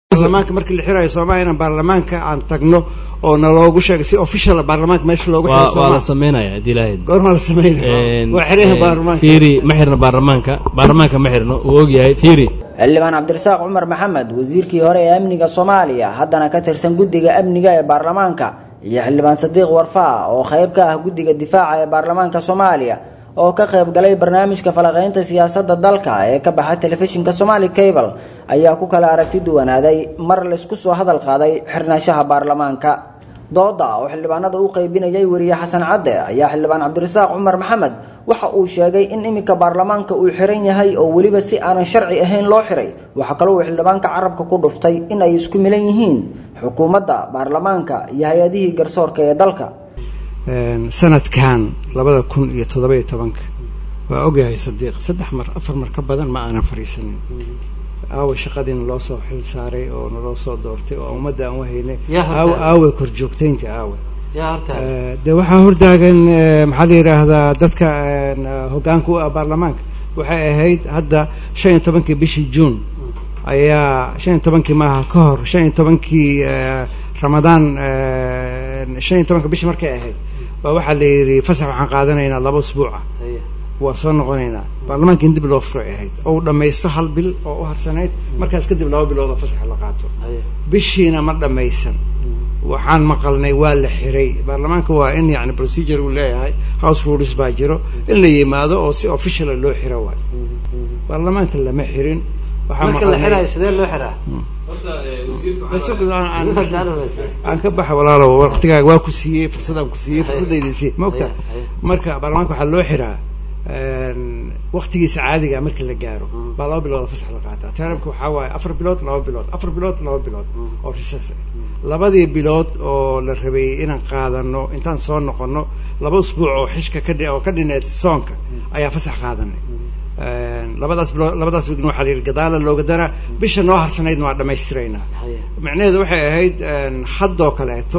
baarlamaanka markii la xirayo soomaaliya inaan baarlamaanka aan tagno oo naloogu sheegay si official baarlamaanka meesha loogu xiray waa waa la Soomaaliya. sameynaya haddii ilaahay goorma la sameynaya waa xiraha baarlamaanka fiiri ma xirno baarlamaanka baarlamaanka ma xirno uu ogyahay fiiri xildhibaan cabdirasaaq cumar maxamed wasiirkii hore ee amniga soomaaliya haddana ka tirsan guddiga amniga ee baarlamaanka iyo xildhibaan sadiiq warfaa oo qayb ka ah guddiga difaaca ee baarlamaanka soomaaliya oo ka qayb galay barnaamijka falaqaynta siyaasadda dalka ee ka baxa telefishinka somali cable ayaa ku kala aragti duwanaaday mar laysku soo hadal qaaday xirnaanshaha baarlamaanka dooda oo xildhibaanada u qaybinayay weriye xasan cadde ayaa xildhibaan cabdirasaaq cumar maxamed waxa uu sheegay in iminka baarlamaanka uu xiran yahay oo weliba si aanan sharci ahayn loo xiray waxaa kaloo uu xildhibaanka carabka ku dhuftay in ay isku milan yihiin xukuumadda baarlamaanka iyo hay-adihii garsoorka ee dalka Een, sanadkan labada kun iyo toddoba iyo tobanka waa ogyahay sadiiq saddex mar afar mar ka badan ma aanan fadhiisanin aawe shaqadiina loo soo xil saaray oo naloo soo doortay oo ummadda aan wahaynay Yaa horta- aawe aawe korjoogtaynta aawe yaa horta Eh, de waxaa hortaagan eh, maxaa la yidhaahdaa dadka een, eh, hoggaanka u ah baarlamaanka waxay ahayd hadda shan iyo tobankii bishii juun ayaa shan iyo tobankii maaha ka hor shan iyo tobankii eh, ramadaan eh, shan iyo tobanka bishii markay ahayd baa waxaa la yidhi fasax waxaan qaadanaynaa laba usbuuca Haya. waa soo noqonaynaa baarlamaanka in dib loo furay ahayd oo uu dhammaysto hal bil oo u harsanayd markaas kadib laba bilood oo fasax la qaato Haya. bishiina ma dhammaysan waxaan maqalnay waa la xiray baarlamaanka waa in yani procedure uu leeyahay house rules baa jiro in la yimaado oo si officiala loo xiro waay baarlamaanka lama xirin waxaan marka la maqalnay- xiraayo sidee loo xiraa Aan- aan- aan ka baxa walaalow waqtigaaga waa ku siiyey fursadaan ku siiyey fursadayda siiyey ma ogta Haya, haya. marka baarlamaanka waxaa loo xiraa waqtigiisa caadiga marka la gaaro baa laba bilood oo fasax la qaataa taramka waxaa waaye afar bilood laba bilood afar bilood laba bilood oo risas ah labadii bilood oo la rabay inaan qaadano intaan soo noqono laba usbuuc oo xishka ka dhi- oo ka dhineed soonka ayaa fasax qaadanay labadaas bilood labadaas wigna waxaa la yidhi gadaala looga daraa bisha noo harsanaydna waa dhammaystiraynaa Haya. macnaheedu waxay ahayd een, haddoo kaleeto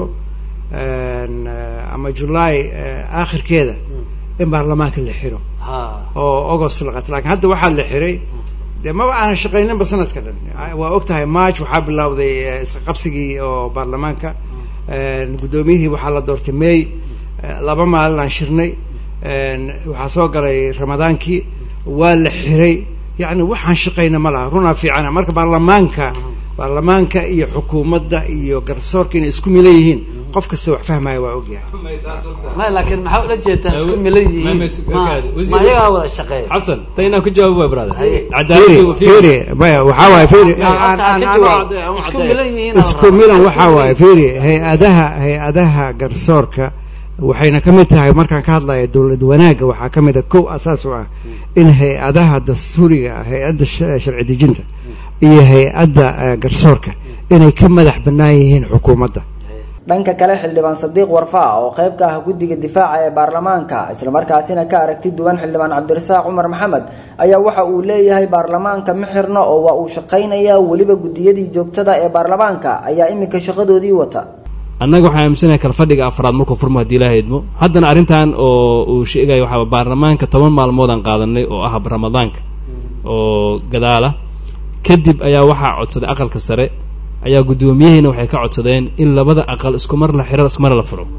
een, eh, ama julaay eh, aakhirkeeda in baarlamaanka la xiro ha oo agost la qaato laakiin hadda waxaa la xiray dee maba aanan shaqayninba sanadka dhan waa og tahay march waxaa bilowday eh, isqa qabsigii oo baarlamaanka een, guddoomiyihii waxaa la doortay may eh, laba maalin aan shirnay een, waxaa soo galay ramadaankii waa la xiray yacni waxaan shaqayna ma laha runaa fiicana marka baarlamaanka baarlamaanka iyo xukuumadda iyo garsoorka inay isku milan yihiin qof kasta wax fahmaya waa ogyahay ma laakiin maxaa ula jeedaa isku milan yihiin Ma- ma- ma wasiir- ma ayagaa wada shaqeeya xasan ta inaan ku jawaabo waay brother Haye. fiiri cadaaladu fiiri maya waxaa waaye fiiri Horta aan- aan- ka aan- jawaab. aan- aan- Isku milan yihiin isku milan waxaa waaye fiiri hay-adaha hay-adaha garsoorka waxayna ka mid tahay markaan ka hadlaya dowlad wanaagga waxaa ka mid a kow asaas u ah in hay-adaha dastuuriga ah hay-adda sh- sharci dejinta iyo hay-adda eh, garsoorka inay ka madax bannaan yihiin xukuumadda dhanka kale xildhibaan sadiiq warfaa oo qayb ka ah guddiga difaaca ee baarlamaanka islamarkaasina ka aragti duwan xildhibaan cabdirasaaq cumar maxamed ayaa waxa uu leeyahay baarlamaanka ma xirno oo waa uu shaqaynayaa weliba guddiyadii joogtada ee baarlamaanka ayaa iminka shaqadoodii wata annaga waxaan aaminsanahay kalfadhiga afraad markuu furmo haddii ilaaha idmo haddana arrintan oo uu sheegayo waxaa baarlamaanka toban maalmood aan qaadanay oo ah ramadaanka oo gadaala kadib ayaa waxaa codsaday aqalka sare ayaa guddoomiyahiina waxay ka codsadeen in labada aqal isku mar la xiro isku mar la furo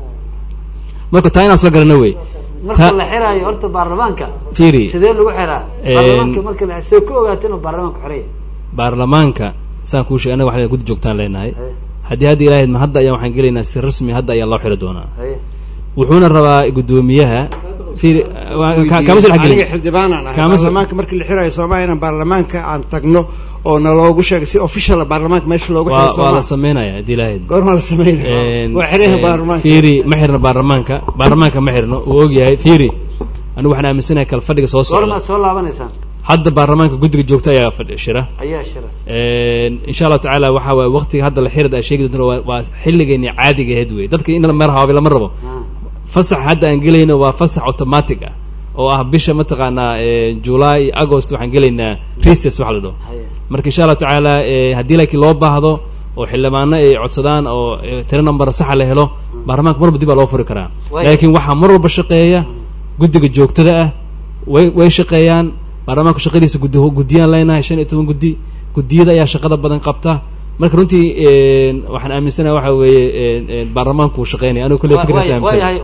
marka taa inaan soo garana wey marka Ta- la xiraayo horta baarlamaanka fiiri sidee lagu xiraa Een- baarlamaanka marka la see ku ogaato inuu baarlamaanku xiraya baarlamaanka saan kuu sheegay annaga waxaan guddi joogtaan leenahay Haye. haddii hadda ilaahayd ma hadda ayaa waxaan gelaynaa si rasmi hadda ayaa loo xiri doonaa Haye. wuxuuna rabaa guddoomiyaha fiiri waa- ka- kama soo aniga dhexgelin xildhibaanaan ahay Kama soo- baarlamaanka markii la xirayo soomaaliya inaan baarlamaanka aan tagno oo naloogu sheegay si official baarlamaanka meesha loogu xiray waa waa la soomaaliya sameynaya haddii ilaahayd goorma la sameynaya waa xiraha baarlamaanka fiiri ma xirno baarlamaanka baarlamaanka ma xirno uu ogyahay fiiri anigu waxaan aaminsanahay kalfadhiga soo socda goormaad soo laabanaysaan hadda baarlamaanka guddiga joogta ayaa fadhi shira ayaa shira insha allahu tacaala waxaa waaye waqtiga hadda la xirida sheegi doonto waa- waa xilligeeni caadiga ahayd wey dadka in la meer haabi lama rabo fasax hadda aan gelayno waa fasax automatic ah oo ah bisha mataqaanaa eh, july iyo agost waxaan gelaynaa recess waxa la dhaho Haye. marka insha allahu tacaala eh, haddii laakiin loo baahdo oo xildhibaano ay codsadaan oo eh, tiro number saxa la helo baarlamaanka mar walba dib baa loo furi karaa Way- laakiin waxaa mar walba shaqeeya guddiga joogtada ah way way shaqeeyaan baarlamaanku shaqadiisa gudi guddiyaan leenahay shan iyo toban guddi guddiyada ayaa shaqada badan qabta marka runtii waxaan aaminsanaha waxa weeye baarlamaanku uu shaqeynaya anigu kulle Wa- fikirkaas waay- aaminsanay waayahay